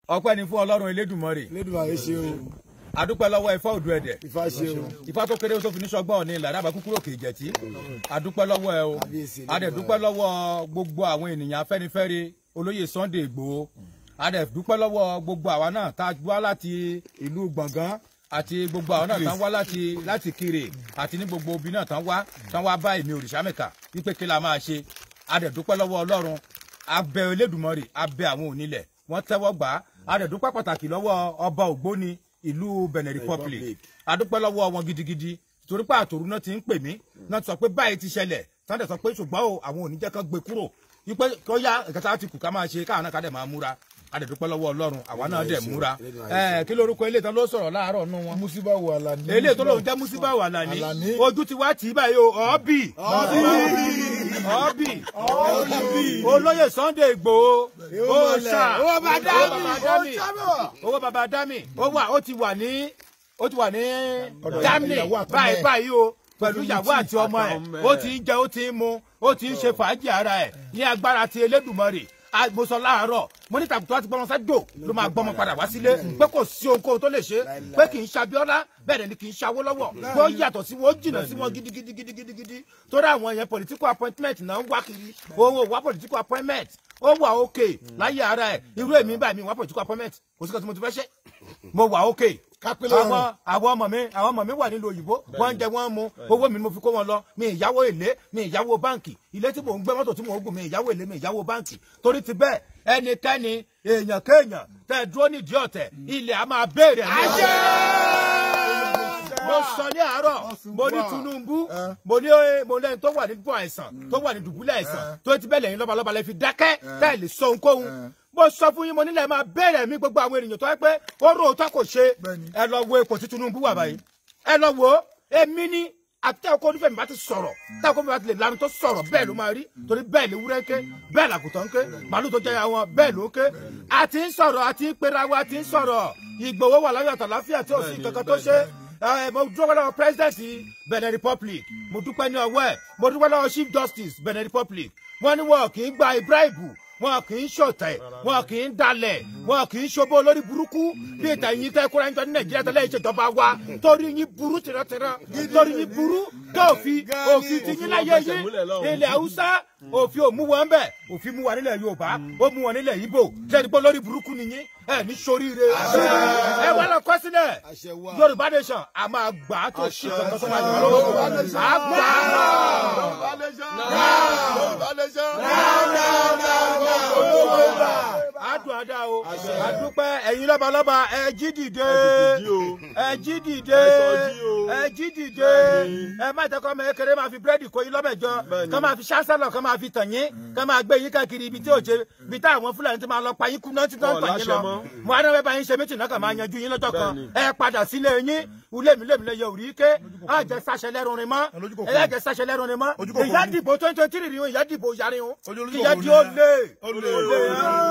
ọpẹ́ ni fún ọlọ́run elédùmarè Elédùmarè ṣe o adúpẹ́ lọ́wọ́ ifá òdu ẹ̀dẹ̀ Ifá ṣe o ifá tó kéré tó fi ní sọgbọ́n ní ìlànà àbá kúkúrò kì í jẹ̀tí adúpẹ́ lọ́wọ́ ẹ o Kábíyèsí adẹ̀dúpẹ́ lọ́wọ́ gbogbo àwọn ènìyàn afẹ́nifẹ́re olóyè Sunday Ìgbòho adẹ̀dúpẹ́ lọ́wọ́ gbogbo àwa náà tá a wá láti ìlú gbọ̀ngàn àti gbogbo àwọn náà tán wá láti láti kiri àti ní gbogbo obì náà tán wá tán wá bá èmi òrìṣàmẹ́kà wípé kí la máa ṣe adẹ̀dúpẹ́ lọ́wọ́ ọlọ́run abẹ Elédùmarè abẹ àwọn onílẹ̀ wọ́n tẹ́wọ́ gbà á adẹ̀dúpẹ́ pàtàkì lọ́wọ́ ọba ògbóni ìlú Benin Republic adúpẹ́ lọ́wọ́ wọn gidigidi torí pé àtòrú náà ti ń pè mí náà ti sọ pé báyìí ti ṣẹlẹ̀ sáńdẹ̀ sọ pé ṣùgbọ́n o àwọn oníjẹ́ kan gbé kúrò wípé kó yá ìkẹta ti kù ká máa ṣe káwọn náà ká dẹ̀ máa múra adẹ̀dúpẹ́ lọ́wọ́ ọlọ́run àwa náà dẹ̀ múra ẹ̀ kí lórúkọ ilé ìtàn ló sọ̀rọ̀ láàárọ̀ nù wọn. Musiba wà lání. eléyìí tó lóun jẹ́ musiba wà lání Àlàní. ojú ti wá tì í báyìí o ọ́bì ọ́bì olóyè Sunday Ìgbòho ó ṣá Owó bá dá mi. owó bàbá dá mi owó bàbá dá mi ó wà ó ti wà ní ó ti wà ní Germany ìyàwó àtọmọ báyìí ẹ̀. báyìí o pẹ̀lú ìyàwó àti ọmọ ẹ̀ ó ti ń jẹ ó ti ń mu ó ti ń ṣe fàájì ara ẹ̀ ní agbára ti Elédùmarè mo sọ láàárọ̀ mo ní tàbí tó wá ti gbọ́mọ sẹ́dò ló máa gbọ́mọ padà wá sílé pé kò sí ohunkóhun tó lè ṣe pé kì í ṣàbíọ́lá bẹ́ẹ̀ ni kì í ṣàwó lọ́wọ́ pé ó yàtọ̀ sí wọn ó jìnnà sí wọn gidigidigidigidi torí àwọn yẹn political appointment náà ń wá kiri òun ò wá political appointment ó wà òkè láyé ara ẹ̀ irú èmi báyìí mi wá political appointment kò sí kan tí mo ti fẹ́ ṣe mo wà òkè Kápẹ́lẹ́ ọ̀run. àwọn àwọn ọmọ mi àwọn ọmọ mi wà nílùú òyìnbó wọ́n ń jẹ wọ́n ń mu owó mi ni mo fi kó wọn lọ mi ìyáwó èlé mi ìyáwó báǹkì ilé tí mò ń gbé mọ́tò tí mò ń gùn mi ìyáwó èlé mi ìyáwó báǹkì torí ti bẹ́ẹ̀ ẹnikẹ́ni èèyàn kéèyàn tẹ́ ẹ dúró nídìí ọ̀tẹ̀ ilẹ̀ a máa béèrè ní ọ̀tẹ̀ mo sọ ní àárọ̀ mo ní Tinubu mo ní mo lẹ́yìn tó wà ní dùbọ̀ àìsàn tó wà ní dùbúlẹ̀ àìsàn tó ti bẹ́ẹ̀ lẹ́yìn lọ́balọ́ba lẹ́ fi dákẹ́ tẹ́ ẹ lè sọ ohunkóhun mo sọ fún yín mo nílẹ̀ máa bẹ̀rẹ̀ mi gbogbo àwọn ènìyàn tó yẹ pé ó rò ó tó kò ṣe ẹ lọ wo ipò tí Tinubu wà báyìí ẹ lọ wo èmi ní àti ẹ̀kọ́ onífẹ̀mí bá ti sọ̀rọ̀ tí ẹ̀kọ́ mi bá ti lè lanu tó sọ̀rọ̀ bẹ́ẹ̀ ló máa rí torí bẹ́ẹ̀ lè wúrẹ́ ké bẹ́ẹ̀ làkùtàn ké màálù tó jẹ́ àwọn bẹ́ẹ̀ ló ké àti ń sọ̀rọ̀ àti ń pera wa àti ń sọ̀rọ̀ Ìgbòho wà láyọ̀ àtàláfíà tí ò sí kankan tó ṣe ẹ mo dúpẹ́ lọ́wọ́ president Benin Republic mo dúpẹ́ ní ọwọ́ ẹ̀ mo dúpẹ́ lọ́wọ́ chief justice Benin Republic wọ́n ní wọn kì í gba ibraibu wọn kì í ṣọ̀tẹ̀ wọn kì í dalẹ̀ wọn kì í ṣòbó lórí burúkú bí ìtàyìn tẹ kóra nítorí nàìjíríà tẹ́lẹ̀ ìṣèjọba wa torí yín burú tìrọ̀tìrọ̀ torí yín burú tó òfin òfin ti yín láyé yín ilẹ̀ haúsá òfin ò mú wọn bẹ̀ òfin mú wa nílẹ̀ yorùbá ó mú wọn nílẹ̀ ibo lẹ́ni pé lórí burúkú ni yín ẹ ní soríire ẹ wà lọ kọ sílẹ̀ Àṣẹ wà. yorùbá nation a máa gbà á tó ṣe kankan tó máa jọ lọ́wọ́ a gbà á adùn àdá o àdúpẹ́ ẹ̀yin lọ́balọ́ba ẹ jí dìde ẹ jí dìde ẹ jí dìde ẹ má jẹ́ kọ́ ọmọ kékeré máa fi búrẹ́dì kó yín lọ́bẹ̀jọ kọ́ máa fi ṣáṣálọ̀ kọ́ máa fi tàn yín kọ́ máa gbé yín káàkiri ibi tí ò ṣe ibi tí àwọn fúlàní ti máa lọ pa yín kú náà tí wọ́n ń tàn yín lọ mo á náwó bá yín ṣe mítì náà kà máa yanjú yín lọ́jọ́ kan ẹ padà sílé yín ulé mi lèmi lè yẹ òrí ké á jẹ sáṣẹ lẹ́rùn rin mọ́ ẹ yá jẹ sáṣẹ lẹ́rùn rin mọ́ ìyá dìbò twenty twenty three ìyá dìbò yarí o ìyá di ó lé ó lé